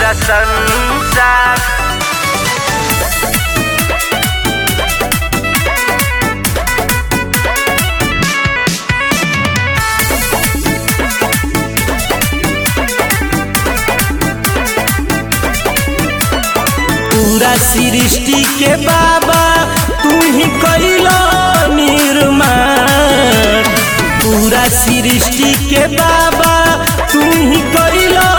पूरा संसार पूरा सृष्टि के बाबा तू ही कैलो निर्माण पूरा सृष्टि के बाबा तू ही कैलो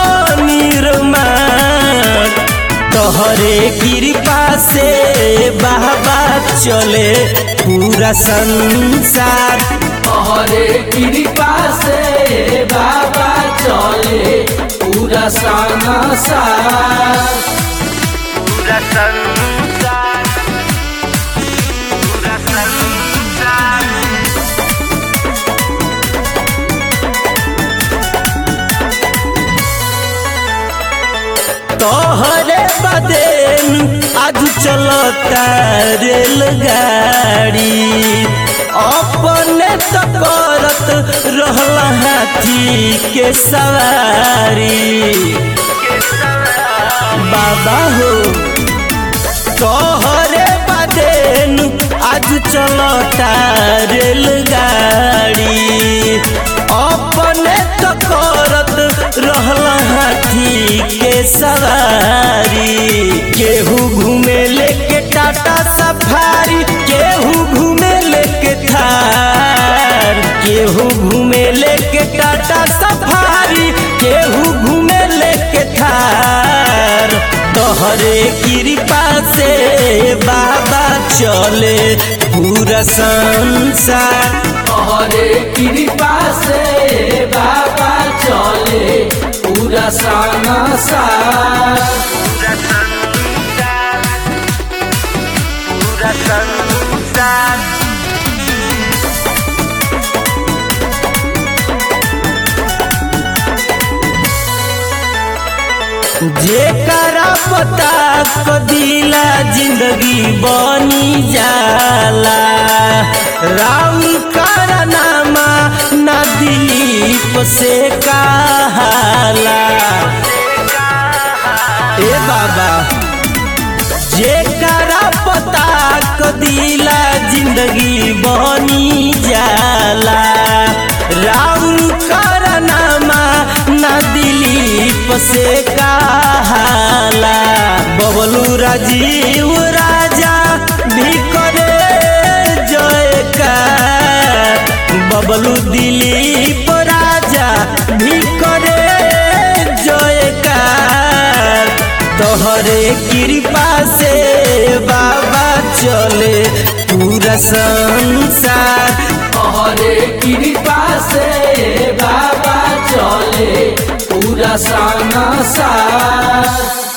निर्माण तोहरे कृपा से बाबा चले पूरा संसार तोहरे कृपा से बाबा चले पूरा संसार पूरा संसार पूरा संसार तोहरे बदेन आज चलता रेलगाड़ी अपने तो करत रहला हाथी के सवारी बाबा हो तोहरे बदेन आज चलता रेलगाड़ी अपने तो करत रहला हाथी के सवारी केहू घूमे लेके टाटा सफारी केहू घूमे लेके थार केहू घूमे लेके टाटा सफारी केहू घूमे लेके थार तोहरे कृपा से बाबा चले पूरा संसार तोहरे कृपा से बाबा चले पूरा संसार पूरा संसार पूरा संसार जेकरा पता कदिला जिंदगी बनी जाला राम कारनामा ना दिलीप से कहाला ए बाबा जेकरा पता कदिला जिंदगी बनी जाला राम कारनामा ना दिलीप से कहाला बबलू राजीव राजा भी करे जयकार बबलू दिलीप राजा भी करे जयकार तोहरे कृपा से बाबा चले पूरा संसार तोहरे कृपा से बाबा चले पूरा संसार